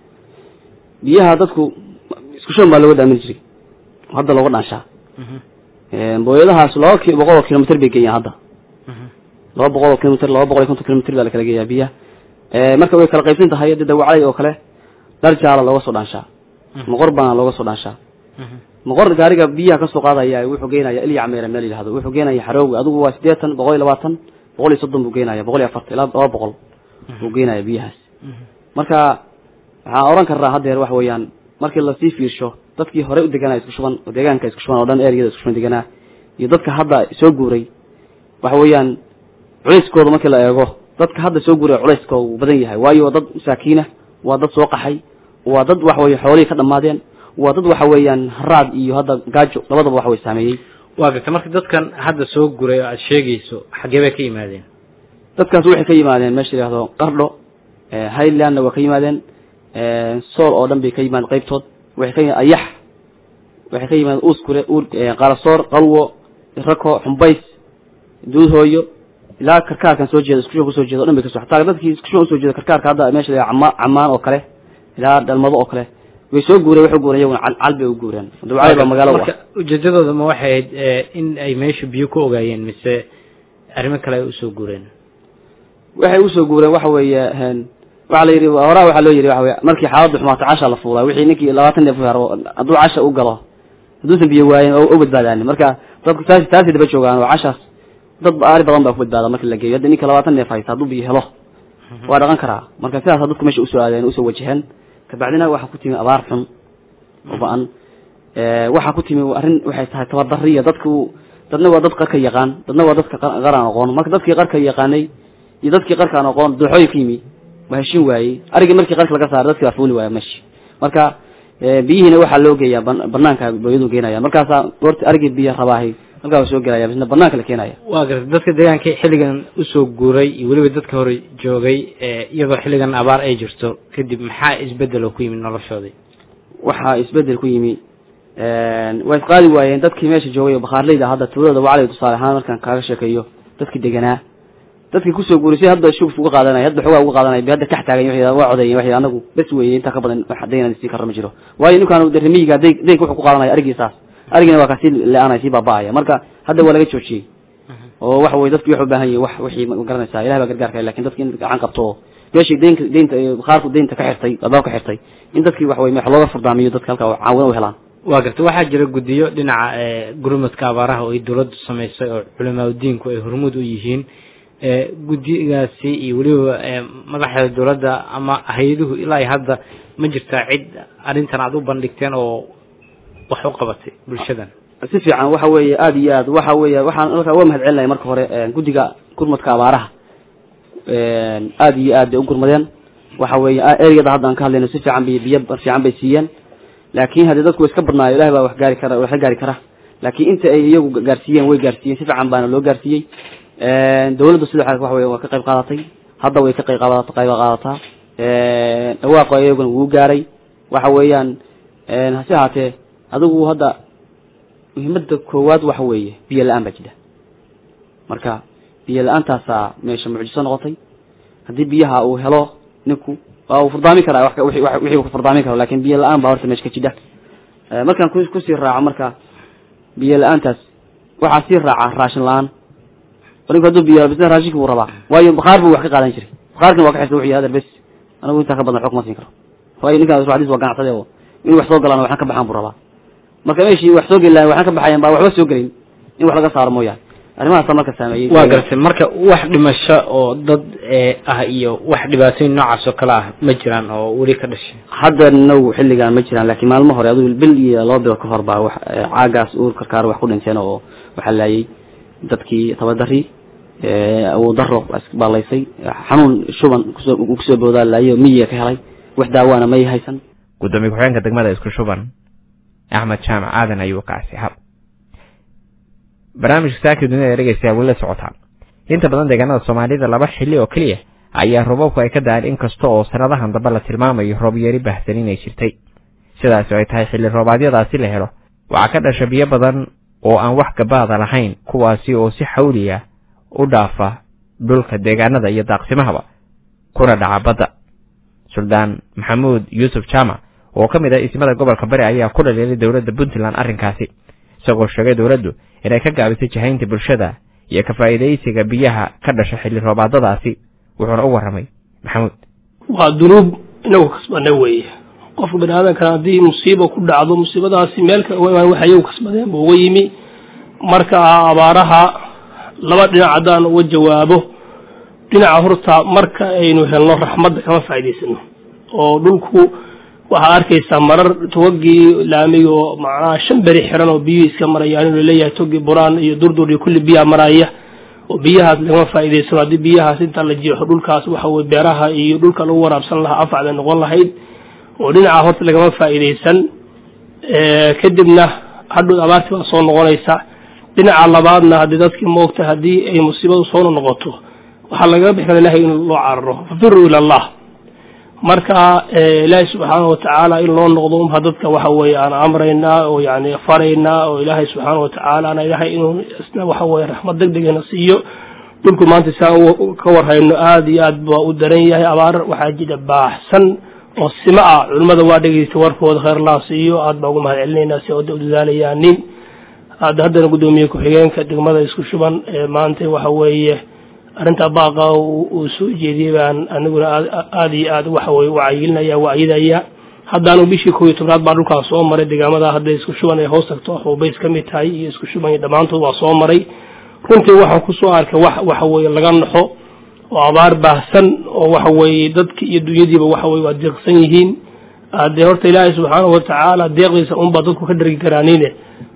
biyaha dadku isku shuban baa looga daamin jiray hadda looga dhaanshaa booyadahaas laba ki boqol oo kilomitr bay geeyaan hadda laba boqol oo kilomitr laba boqol iyo konton kilomitr baa la kala geeyaa biyaha marka way kala qaybsan tahay hadda dawacalay oo kale dhar jaala looga soo dhaanshaa moqor baana looga soo dhaanshaa moqor gaariga biyaha kasoo qaadaya wuxuu geenaya ilyac meera meel yidhahdo wuxuu geenaya xarooga adigu waa siddeetan boqol iyo labaatan boqol iyo soddon buu geenaya boqol iyo afartan ilaa laba boqol buu geenaya biyahaas marka waxaan oran karnaa haddeer waxa weeyaan markii lasii fiirsho dadkii horey u deganaa isku shuban oo deegaanka isku shuban oo dhan ereyada isku shuban deganaa iyo dadka hadda soo guuray waxa weeyaan culayskooda markii la eego dadka hadda soo guuray culayskooda uu badan yahay waayo waa dad masaakiina waa dad soo qaxay waa dad waxa weye xoolihii ka dhammaadeen waa dad waxa weeyaan haraad iyo hadda gaajo labadaba waxa way saameeyey waa gartay marka dadkan hadda soo guray oo aada sheegayso xaggee bay ka yimaadeen dadkaas waxay ka yimaadeen meesha la yihahdo qardho highlandna waa ka yimaadeen sool oo dhan bay ka yimaadeen qaybtood waxay ka yimaadeen ayax waxay ka yimaadeen uuskure qaalasoor qalwo rako xumbays duudhooyo ilaa karkaarkan soo jeeda iskushuban kusoo jeeda o dhan bay kaso hataa dadkii iskushuban usoo jeeda karkaarka hadda meesha la cama camaan oo kale ilaa dhalmado oo kale way soo guureen waxay guureen iyaguna cal cal bay u guureen dawcali baa magaalo marka ujeedadooda ma waxay ahayd in ay meesha biyo ku ogaayeen mise arrimo kale ay usoo guureen waxay usoo guureen waxa weeye waxaa la yidhi horaa waxaa loo yidhi waxa weye markii xaaladdu xumaato casha la fuulaa wixii ninkii labaatan neef haro hadduu casha u galo hadduusan biyo waayen oo u badbaadaanin marka dadku taas taasay daba joogaan oo cashaas dad aari badan baa ku badbaada markii la geeyo hadda ninka labaatan neef haysta hadduu biyo helo waa dhaqan karaa marka sidaasa dadku meesha usoo aadeen usoo wajaheen kabacdina waxaa ku timi abaar xun oo ba-an waxaa ku timi arrin waxay tahay tabardariya dadku dadna waa dad qarka yaqaan dadna waa dadka qar aan aqoon marka dadkii qarka yaqaanay iyo dadkii qarka aan aqoon dooxooyin ka yimi waa heshin waayey arigii markii qarka laga saaray dadkii waa fuuli waaya meshi marka biyihiina waxaa loo geeyaa banaanka booyadu geenaya markaasaa goorta arigii biyo rabaahay halkaa waa soo gelaya bisna banaanka la keenaya waa gartay dadka deegaanka xilligan usoo guuray iyo weliba dadka hore joogay iyadoo xilligan abaar ay jirto kadib maxaa isbedel oo ku yimid noloshoodii waxaa isbedel ku yimi way isqaadi waayeen dadkii meesha joogay oo bakhaarleyda hadda tuulada wacliga tusaale ahaan markaan kaaga sheekeeyo dadkii deganaa dadkii kusoo guurisay hadda shugf uga qaadanaya hadda xogaa uga qaadanaya hadda kax taagan waxay waa codeeyeen waxay anagu bes weeye intaa ka badan wax daynan sii karra ma jiro waayo ninkaan remiyiga day daynka wuxuu ku qaadanaya arigiisaas arigina waa kasii le-aanaya sii baaba'aya marka hadda waa laga joojiyey oo waxa weye dadki waxu baahan yihin wax wixii ma garanaysaa ilahay baa gargaarka lakin dadki in gacan qabto oo meeshii deynka deynta bakhaarku deynta ka xirtay albaab ka xirtay in dadkii waxa weye wax looga furdaamiyo dadka halkaa caawina u helaan waa gartay waxaa jira guddiyo dhinaca gurmadka abaaraha oo ay dawladdu samaysay oo culimaaudiinku ay hormuud u yihiin guddigaasi iyo weliba madaxda dawladda ama hay-aduhu ilaa iyo hadda ma jirtaa cid arrintan aada u bandhigteen oo wax u qabatay bulshadan si fiican waxa weeye aada iyo aad waxa weeye waxaan halkaa uga mahad celinaya marka hore guddiga gurmadka abaaraha aada iyo aad bay u gurmadeen waxa weeye ereyada hadda aan ka hadlayno si fiican bay biyo fiican bay siiyeen laakin haddii dadku wa iska badnaayo ilahay baa wax gaari kara wax la gaari kara laakiin inta ay iyagu gaarsiiyeen way gaarsiiyeen si fiican baana loo gaarsiiyey dawladdu sidoo xale waxa wey waa ka qayb qaadatay hadda way ka qayb qaadata qayb qaadataa dhawaaqo iyaguna wuu gaaray waxa weeyaan hase ahaatee adigu hadda muhiimada koowaad waxa weeye biyo la-aan baa jira marka biyo la-aantaasaa meesha mucjiso noqotay haddii biyaha uu helo ninku waa uu furdaamin karaa wixii uu furdaamin karo lakin biyo la-aan baa horta meesha ka jidha markaan ku kusii raaco marka biyo la-aantaas waxaa sii raaca raashin la-aan ninku hadduu biyo bisna raashinka buu rabaa waayo bakhaar buu wax ka qaadan jiray bakhaarkina waa ka xirta wuxuu yahay adeer bes anigu intaa ka badan xog ma siin karo waayo ninkaan xadiis waa ganacsade oo in wax soo galaan waxaan ka baxaan buu rabaa marka meeshii wax soo geli lahay waxaan ka baxayan baa waxba soo gelin in wax laga saaro mooyaane arrimahaasa marka saameeyey waa gartay marka wax dhimasho oo dad ah iyo wax dhibaatooyin noocaas oo kale ah ma jiraan oo weli ka dhashay hadda now xilligaan ma jiraan laakiin maalmo hore adigu bil iyo laba bilood ka hor baa wax caagaas uur karkaar wax ku dhinteen oo waxaa laayay dadkii tabadari awood daro baalaysay xanuun shuban kusoo kusoo boodaa laayo miyiga ka helay wax daawaana may haysan gudoomiye ku-xigeenka degmada isku shuban axmed jaamac aadan ayuu kaasi hab barnaamijka saakii dunida dhegeystayaa weli la socotaan inta badan deegaanada soomaalida laba xilli oo keliya ayaa roobabku ay ka da-aan inkasta oo sanadahan dambe la tilmaamayo roob yari baahsan inay jirtay sidaasi ay tahay xilli roobaadyadaasi la helo waxaa ka dhasha biyo badan oo aan wax gabaada lahayn kuwaasi oo si xawliya u dhaafa dhulka deegaanada iyo daaqsimahaba kuna dhaca badda suldaan maxamuud yuusuf jaamac oo ka mid ah ismada gobolka bari ayaa ku dhaliilay dowladda puntland arrinkaasi isagoo sheegay dowladdu inay ka gaabisay jahaynta bulshada iyo ka faa'iidaysiga biyaha ka dhasha xilli roobaadadaasi wuxuuna u warramay maxamuud waa dunuub inagu kasbana weeye qofka bani aadamkana haddii musiiba ku dhacdo musiibadaasi meel waxay iyagu kasbadeen buu uga yimi marka abaaraha laba dhinac haddaan uga jawaabo dhinaca horta marka aynu helno raxmadda kama faa'idaysano oo dhulku waxaad arkaysaa marar togagii laamiga oo macnaha shan beri xiran oo biyuhu iska marayaan inuu leeyahay togi buraan iyo durdur iyo kulli biyaha maraya oo biyahaas lagama faa'idaysano haddii biyahaas inta la jeexo dhulkaas waxa weye beeraha iyo dhulka lagu waraabsan lahaa afacday noqon lahayd oo dhinaca horta lagama faa'iidaysan kadibna hadhow abaartii baa soo noqonaysa dhinaca labaadna haddii dadkii moogta haddii ay musiibadu soo noqoto waxaa lagaga bixi kara ilahay in loo cararo fafiruu ila allah marka ilaahay subxaana watacaala in loo noqdo unba dadka waxa weeye aan amraynaa oo yani faraynaa oo ilaahay subxaana watacaala ana ilahay inuu isna waxa weye raxmad deg degana siiyo dhulku maanta saan ka warhayno aada iyo aad baa u daran yahay abaar waxaa jira baaxsan oo sima ah culimmada waa dhegeysta warkooda kheer laa siiyo aad baa ugu mahad celinaynaa si oda u dadaalayaanin hadda haddana guddoomiye ku-xigeenka degmada isku shuban maanta waxa weeye arrintaa baaqa uu soo jeediyey baan aniguna aada iyo aad waxa weye wacayilinaya wacyidaya haddaanu bishii kow iyo tobnaad baan dhulkaan soo maray deegaamada hadda isku shuban ay hoos tagto xuubays ka mid tahay iyo isku shuban iyo dhammaantood waa soo maray runtii waxaan kusoo arkay wax waxa weeye laga naxo oo abaar baahsan oo waxa weeye dadki iyo dunyadiiba waxa weye waa deeqsan yihiin dee horta ilaahay subxaanahu watacaala deeqdiisa unbaa dadku ka dhargi karaanine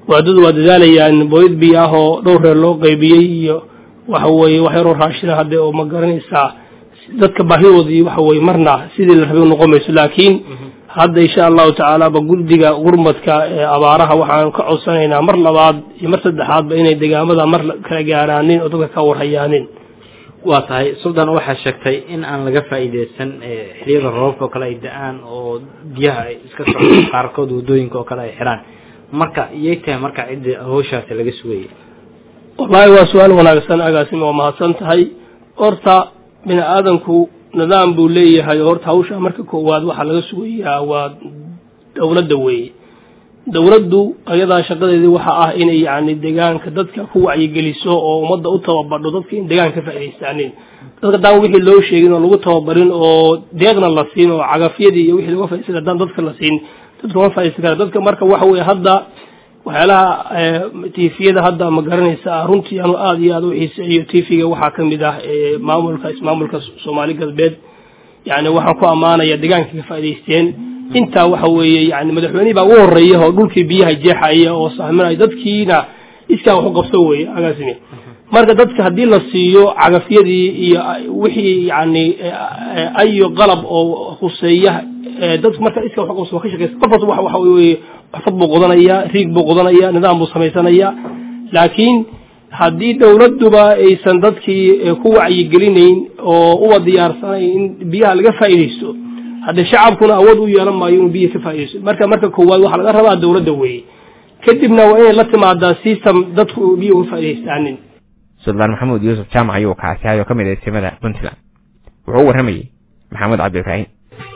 waadadu waa dadaalayaan booyad biyo ah oo dhowr reer loo qaybiyey iyo waxa weeye wax yaroo raashina hadde oo ma garanaysaa dadka baahidoodii waxa weeye marna sidii la rabay noqon mayso laakiin hadda insha allahu tacaala ba guddiga gurmadka ee abaaraha waxaan ka codsanaynaa mar labaad iyo mar saddexaadba inay degaamada mar kala gaaraanin oo dadka ka warhayaanin waa tahay suldan waxaa sheegtay in aan laga faa'iideysan xiliyada roobka oo kale ay da-aan oo biyaha ay iska socdo qaarkood wadooyinka oo kale ay xiraan marka iyay tahay marka cidda hawshaasi laga sugayay wallaahi waa su-aal wanaagsan agaasim waa mahadsan tahay horta bini aadanku nidaam buu leeyahay horta hawsha marka koowaad waxaa laga sugayaa waa dowladda weeye dowladdu ayadaa shaqadeedii waxa ah inay yacni deegaanka dadka ku wacyigeliso oo ummadda u tababadho dadka in deegaanka ka faa'idaystaanin dadka daan wixii loo sheegin oo lagu tababarin oo deeqna la siin oo cagafyadii iyo wixii laga faa'idaystay haddaan dadka la siin dadka ma faa'iidaysan kara dadka marka waxa weeye hadda waxyaalaha tifiyada hadda ma garanaysa runtii anu aada iyo aada u xiiseeyo tifiga waxaa ka mid ah maamulka ismaamulka soomaali galbeed yani waxaan ku ammaanaya deegaanka ka faa'idaysteen intaa waxa weeye yani madaxweynihii baa ugu horeeya oo dhulkii biyaha jeexaya oo sahminaya dadkiina iskaa wax u qabso weeye agaasime marka dadka haddii la siiyo cagafyadii iyo wixii yani ayo qalab oo huseeya dadku marka iska wax u qabso waa ka shaqeysa qof walba waxa weeye xafad buu qodanaya riig buu qodanaya nidaam buu samaysanaya laakiin haddii dowladduba aysan dadkii ku wacyigelinayn oo uba diyaarsanayn in biyaha laga faa'iidaysto haddee shacabkuna awood u yeelan maayo inuu biyaha ka faa'iidaysto marka marka koowaad waxaa laga rabaa dowladda weeye kadibna waa inay la timaadaa system dadku biyo uga faa'idaystaanin suldaan maxamuud yuusuf jaamac ayuu kaasihay oo ka mid ah istimada puntland wuxuu u warramayey maxamed cabdi ibraahim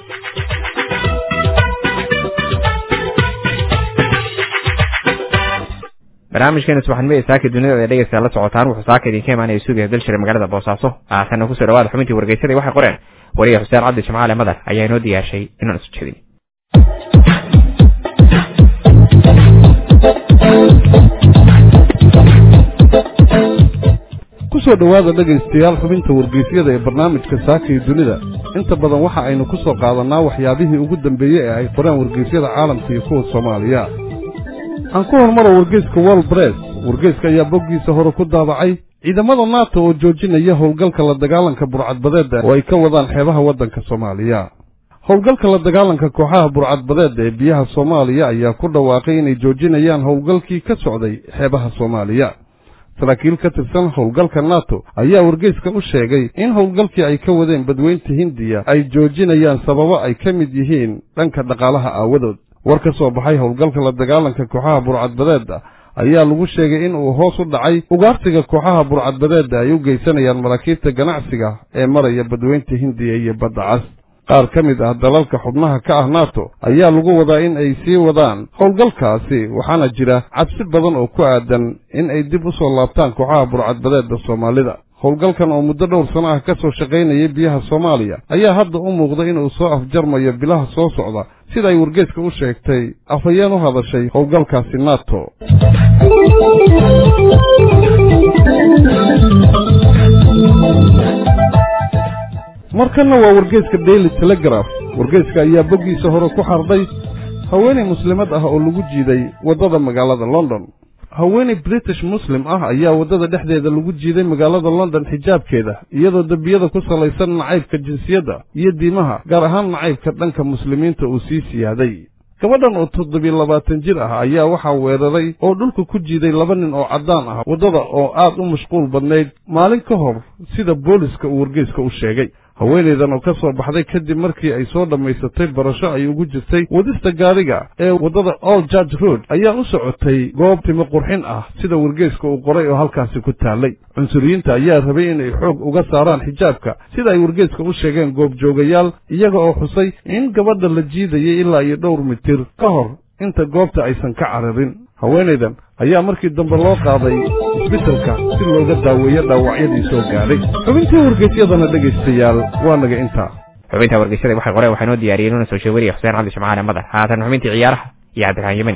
barnaamijkeena subaxnimada saaka dunida ee dhegeysta la socotaan wuxuu saaka idinka imaanaya suugiya dalshire magaalada boosaaso haatanna kusoo dhawaada xubintii wargeysadii waxay qoreen wariye xuseen cabdi jimcaale madar ayaa inoo diyaashay inaan isu jeedin kusoo dhowaada dhegaystayaal xubinta wargeysyada ee barnaamijka saaka iyo dunida inta badan waxa aynu ku soo qaadannaa waxyaabihii ugu dambeeyey ee ay qoreen wargeysyada caalamka iyo kuwa soomaaliya aan ku hormaro wargeyska wol bress wargeyska ayaa boggiisa hore ku daabacay ciidamada nato oo joojinaya howlgalka la dagaalanka burcadbadeedda oo ay ka wadaan xeebaha waddanka soomaaliya howlgalka la dagaalanka kooxaha burcadbadeedda ee biyaha soomaaliya ayaa ku dhawaaqay inay joojinayaan howlgalkii ka socday xeebaha soomaaliya saraakiil ka tirsan howlgalka nato ayaa wargeyska u sheegay in howlgalkii ay ka wadeen badweynta hindiya ay joojinayaan sababo ay ka mid yihiin dhanka dhaqaalaha aawadood war ka soo baxay howlgalka la dagaalanka kooxaha burcadbadeedda ayaa lagu sheegay in uu hoos u dhacay ugaarsiga kooxaha burcadbadeedda ay u geysanayaan maraakiibta ganacsiga ee maraya badweynta hindiya iyo badda cas qaar ka mid ah dalalka xubnaha ka ah nato ayaa lagu wadaa in ay sii wadaan howlgalkaasi waxaana jira cabsi badan oo ku aadan in ay dib u soo laabtaan kooxaha burcadbadeedda soomaalida howlgalkan oo muddo dhowr sano ah ka soo shaqaynayay biyaha soomaaliya ayaa hadda u muuqda inuu soo afjarmayo bilaha soo socda sida ay wargeeska u sheegtay afhayeen u hadashay howlgalkaasi nato markanna waa wargeeska daily telegraph wargeeska ayaa boggiisa hore ku xardhay haweenay muslimad ah oo lagu jiiday waddada magaalada london haweenay british muslim ah ayaa waddada dhexdeeda lagu jiiday magaalada london xijaabkeeda iyadoo dembiyada ku salaysan nacaybka jinsiyadda iyo diimaha gaar ahaan nacaybka dhanka muslimiinta uu sii siyaaday gabadhan oo toddobiyo labaatan jir ah ayaa waxaa weeraray oo dhulka ku jiiday laba nin oo caddaan ah waddada oo aad u mashquul badnayd maalin ka hor sida booliska uu wargeyska u sheegay haweenaydan oo ka soo baxday kadib markii ay soo dhammaysatay barasho ay ugu jirtay wadista gaariga ee waddada all judge road ayaa u socotay goob timo qurxin ah sida wargeyska uu qoray oo halkaasi ku taallay cunsuriyiinta ayaa rabay inay xoog uga saaraan xijaabka sida ay wargeyska u sheegeen goobjoogayaal iyaga oo xusay in gabadha la jiidayay ilaa iyo dhowr mitir ka hor inta goobta aysan ka cararin haweenaydan ayaa markii dambe loo qaaday isbitalka si looga daaweeyo dhaawacyadii soo gaadhay xubintii wargeysyadana dhegaystayaal waa naga intaa xubinta wargeysyada waxay qoreen waxaa noo diyaariyey nuna soo sheegariya xuseen cabdi jimcaale madar haatan xubintii ciyaaraha iyo cabdiraxmaan yemani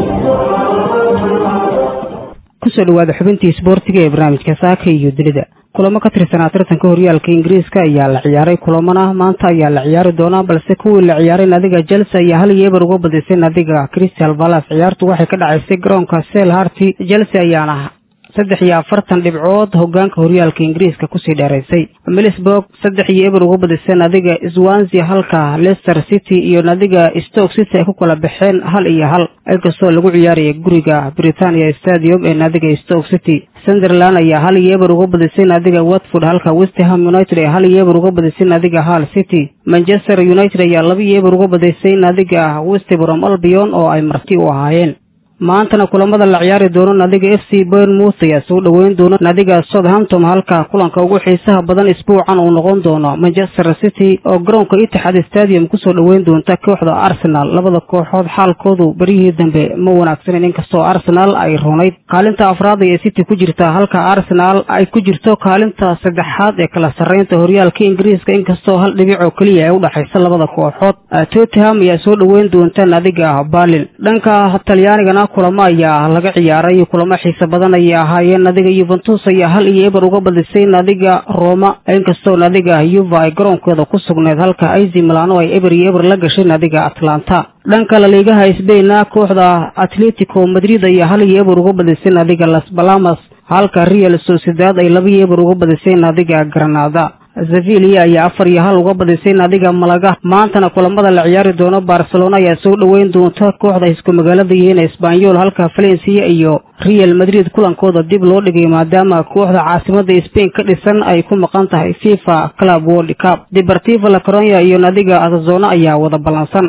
kusoo dhawaada xubintii isboortiga ee barnaamijka saaka iyo dunida kulamo ka tirsanaa tartanka horyaalka ingiriiska ayaa la ciyaaray kulamana maanta ayaa la ciyaari doonaa balse kuwii la ciyaaray nadiga chelsea ayaa hal iyo eber uga badisay nadiga crystal palace ciyaartu waxay ka dhacaysay garoonka sel harty chelsea ayaana saddex iyo afartan dhibcood hogaanka horyaalka ingiriiska kusii dheeraysay milisburg saddex iyo eber uga badisay nadiga swansia halka leicester city iyo nadiga stoke city ay ku kala baxeen hal iyo hal inkastoo lagu ciyaaraya guriga britania stadium ee nadiga stoke city sunderland ayaa hal iyo eber uga badisay nadiga watford halka westham united ee hal iyo eber uga badisay nadiga hal city manchester united ayaa laba iyo eber uga badisay nadiga westbrom albion oo ay marti u ahaayeen maantana kulamada la ciyaari doono nadiga f c bournemouth ayaa soo dhoweyn doona nadiga southampton halka kulanka ugu xiisaha badan isbuucan uu noqon doono manchester city oo garoonka itixaad stadium kusoo dhoweyn doonta kooxda arsenal labada kooxood xaalkoodu beryihii dambe ma wanaagsaneyn inkastoo arsenal ay runayd kaalinta afraad ayay city ku jirtaa halka arsenal ay ku jirto kaalinta saddexaad ee kala sarreynta horyaalka ingiriiska inkastoo hal dhibic oo keliya ay u dhexaysa labada kooxood tottenham ayaa soo dhoweyn doonta nadiga berlin dhanka talyaanigana kulamo ayaa laga ciyaaray kulamo xiise badan ayay ahaayeen nadiga yuventus ayaa hal iyo eber uga badisay nadiga roma inkastoo nadiga yuva ay garoonkeeda ku sugneed halka aizi milano ay eber iyo eber la gashay nadiga atlanta dhanka laliigaha sbaina kooxda atletico madrid ayaa hal iyo eber uga badisay nadiga las balamas halka real sociedad ay laba iyo eber uga badisay nadiga granada sevilia ayaa afar iyo hal uga badisay nadiga malaga maantana kulamada la ciyaari doono barcelona ayaa soo dhoweyn doonta kooxda isku magaalada yihiin esbanyol halka valencia iyo real madrid kulankooda dib loo dhigay maadaama kooxda caasimada spain ka dhisan ay ku maqan tahay fifa club world cup deportivo la coronia iyo nadiga azazona ayaa wada ballansan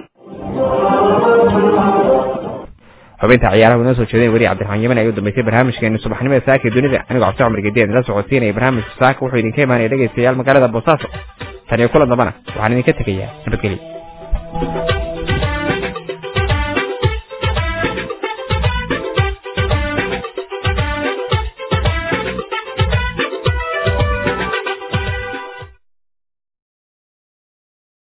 xubinta ciyaaraha inoo soo jeedeen weli cabdiraxmaan yemen ay u dambeysay barnaamijkeenu subaxnimada saaka ee dunida anigoo cabdi cumar gedeed la socodsiinaya barnaamijka saaka wuxuu idinka imaanaya dhegaystayaal magaalada boosaaso tan iyo kulan dambana waxaan idinka tegayaa nabadgelyo